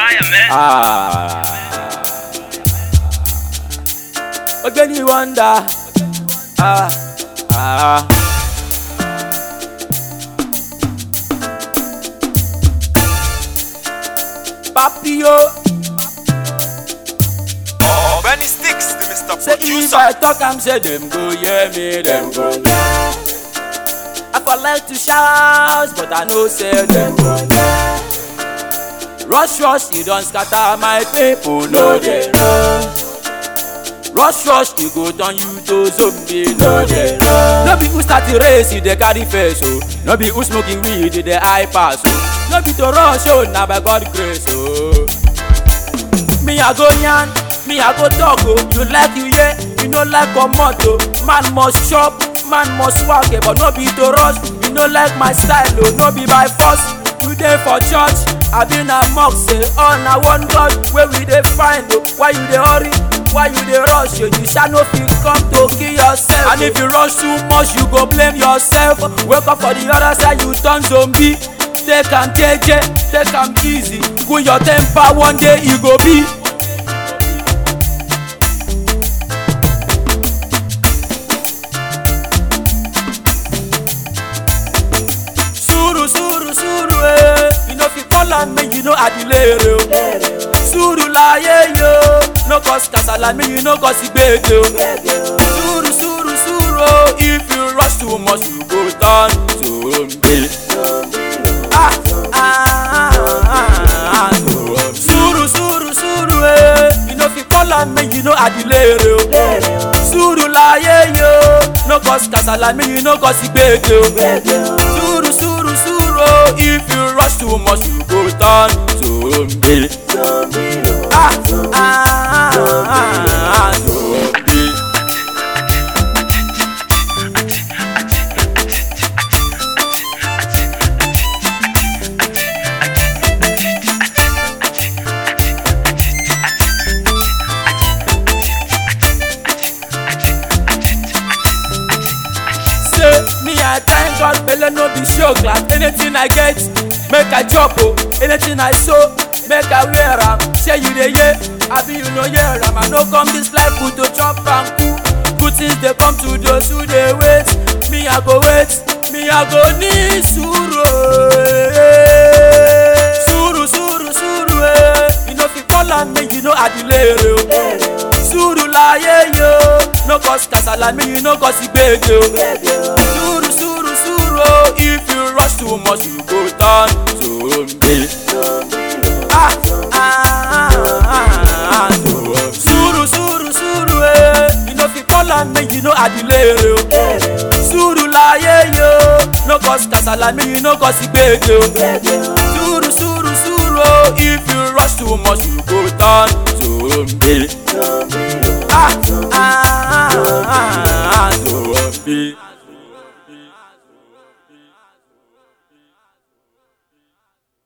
fire, man. Ah. Ogeni wonder. Ah. Ah. Papio, Oh, Benny Sticks, the Mr. say if Producer. I talk, I'm say them go hear me, them go hear. I for like to shout, but I know say them go hear. Rush, rush, you don't scatter my people, no they run. Rush, rush, you go turn you to zombie, no they run. No be who start the race, you dey carry face, oh. No be who smoking weed, you dey high pass, oh. No be to rush, oh, na by God grace, oh. Me I go yarn, me I go talk oh. You like you yeah, you no like comot oh. Man must chop, man must work eh, but no be to rush. You no like my style oh, no be by force. You dey for church, I been a mock say, oh na one God wey we dey find oh. Why you dey hurry? Why you dey rush? Oh? You shall no fit come to kill yourself. And if you rush too much, you go blame yourself. Wake up for the other side, you turn zombie. Take am jeje, take am easy. Cool your temper, one day e go be. sùúrù sùúrù sùúrù ee you no fit call am make you no adilere o sùúrù láyé yo no cause kasala make you no cause gbege o sùúrù sùúrù sùúrù o if you rush too much you go turn zombie. Ah, ah, ah, ah, sùúrù sùúrù sùúrù ee you no fit call am make you no adilere o sùúrù láyé yo no cause kasala make you no cause gbege o sùúrù sùúrù sùúrù o if you rush too much you go turn zombie. Ah, ah, ah, ah, zombie. say me i thank god belle no be show class anything i get make i chop o anything i sow make i wear am shey you dey hear abi you no hear am i no come this life but to chop am cool good things dey come to those who dey wait me i go wait me i go need sùúrù eh. sùúrù sùúrù sùúrù eh. you no fit call am make you no adilere o sùúrù láyé yo no cause kasala make you no cause gbege o sùúrù sùúrù sùúrù o if you rush too much you go turn zombie. Ah, ah, ah, ah, sùúrù sùúrù sùúrù eh. you no fit call am make you no adilere o sùúrù láyé yo no cause kasala make you no cause gbege o sùúrù sùúrù sùúrù o if you rush too much you go turn